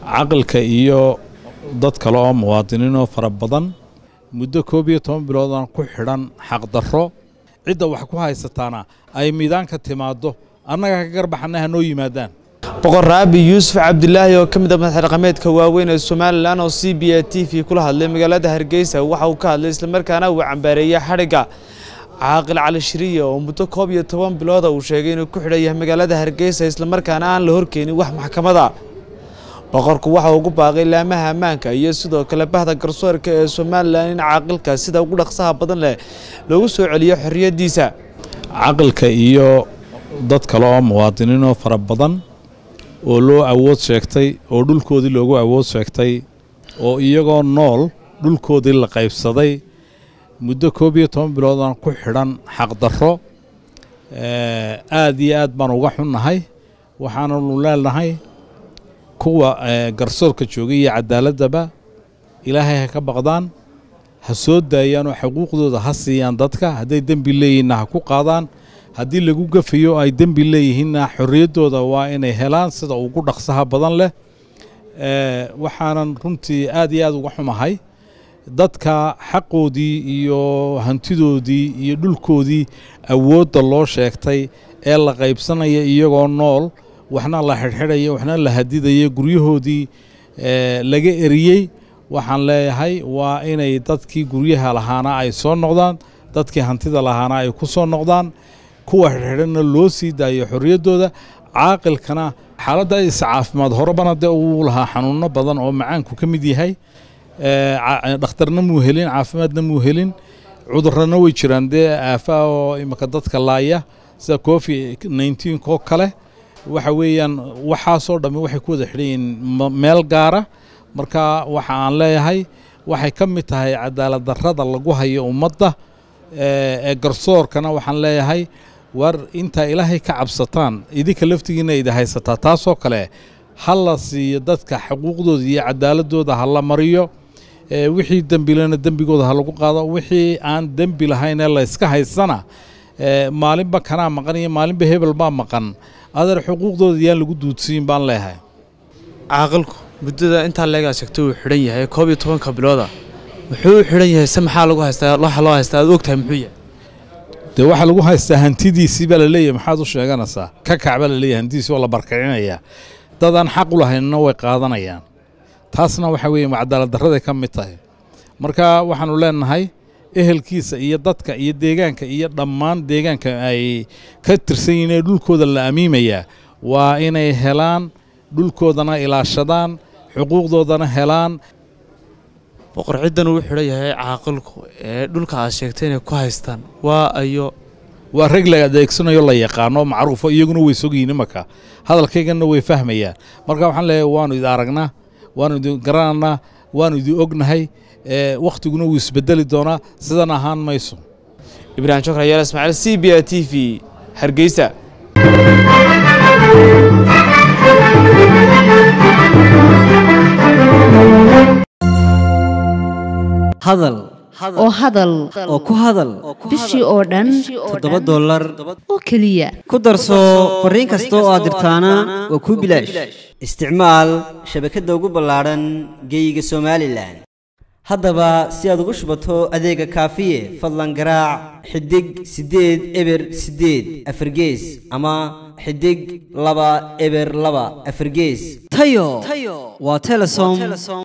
caqalka iyo dad kale oo muwaadiniinoo fara badan muddo koob iyo toban biloodan ku xidhan xaqdarro cidda wax ku haysataana ay miidaanka timaaddo annaga ka garbaxana ha noo yimaadaan boqor raabi yuusuf cabdilaahi oo ka mid a madax dhaqameedka waaweyn ee somalilan oo c b a t v kula hadlay magaalada hargeysa waxa uu ka hadlay islamarkaana uu cambaareeyey xadhigga caaqil cali shiriya oo muddo koob iyo toban bilooda uu sheegay inuu ku xidhan yahay magaalada hargeysa islamarkaana aan la horkeenin wax maxkamada boqorku waxa ugu baaqay laamaha ammaanka iyo sidoo kale bahda garsoorka ee somalilan in caaqilka sida ugu dhaqsaha badan leh loogu soo celiyo xorriyaddiisa caqalka iyo dad kale oo muwaadiniinoo fara badan oo loo awood sheegtay oo dhulkoodii loogu awood sheegtay oo iyagoo nool dhulkoodii la qaybsaday muddo koob iyo toban biloodan ku xidhan xaqdarro aad iyo aad baan uga xunnahay waxaananu leenahay kuwa garsoorka joogay iyo cadaaladaba ilaahay ha ka baqdaan ha soo daayaan oo xuquuqdooda ha siiyaan dadka hadday dembi leeyihinna ha ku qaadaan haddii lagu gafayo ay dembi leeyihiinna xorriyaddooda waa inay helaan sida ugu dhaqsaha badan leh waxaanan runtii aad iyo aad uga xumahay dadka xaqoodii iyo hantidoodii iyo dhulkoodii awoodda loo sheegtay ee la qaybsanaya iyagoo nool waxna la xidhxidhaya waxna la hadidaya guryahoodii laga eriyey waxaan leeyahay waa inay dadkii guryaha lahaana ay soo noqdaan dadkii hantida lahaana ay ku soo noqdaan kuwa xidhxidhanna loo sii daayo xorriyaddooda caaqilkana xaaladda is caafimaad horebana dee uu lahaa xanuunno badan oo macaanku ka mid yahay dhakhtarna muu helin caafimaadna muu helin cudurrana way jiraan dee aafaa oo imika dadka laaya sida covid nneteen koo kale waxa weeyaan waxaasoo dhammi waxay ku wada xidhan yihiin meel gaara marka waxa aan leeyahay waxay ka mid tahay cadaalad darrada lagu hayo ummadda ee garsoorkana waxaan leeyahay war intaa ilaahay ka cabsataan idinka laftigiina idi haysataa taasoo kale ha la siiyo dadka xuquuqdooda iyo cadaaladooda ha la mariyo wixii dembilena dembigooda ha lagu qaado wixii aan dembi lahaynee la yska haysana maalinba kanaa maqan iyo maalinba hebel baa maqan adeer xuquuqdooda yaan lagu duudsiin baan leeyahay caaqilku muddada intaa leegaa sheegtay uu xidhan yahay koob iyo tobanka bilooda muxuu u xidhan yahay se maxaa lagu haystaa waxa loo haystaa aad ogtahay muxuu yahay dee waxaa lagu haystaa hantidiisii baa la leeyahay maxaad u sheeganaysaa ka kac baa la leeyahay hantidiisii waa la barkicinayaa dad aan xaq u lahaynna way qaadanayaan taasna waxa weeye cadaalad darraday ka mid tahay marka waxaanu leenahay ehelkiisa iyo dadka iyo deegaanka iyo dhammaan deegaanka ay ka tirsan yihiin ee dhulkooda la amiimayaa waa inay helaan dhulkoodana ilaashadaan xuquuqdoodana helaan boqor ciddan uu xidhan yahay caaqilku ee dhulka aad sheegtay inay ku haystaan waa ayo waa rag la adeegsanayo la yaqaano macruufo iyaguna way sogyihin imanka hadalkayganna way fahmayaan marka waxaan leeyahay waanu idi aragnaa waanu idin garananaa waanu idin ognahay wakhtiguna wuu isbedeli doonaa sidan ahaan mayso ibraahim shokr yaal ismaaciil c b a t v hargeysa hadal oo hadal oo ku hadal bishii oo dhan toddoba dollar oo keliya ku darso fariin kasta oo aad dirtaana waa kuu bilaash isticmaal shabakadda ugu ballaadhan geeyiga somalilan haddaba si aad ugu shubato adeega kaafiye fadlan garaac xidig siddeed eber siddeed afargees ama xidig laba eber laba afargees tayo waa telesom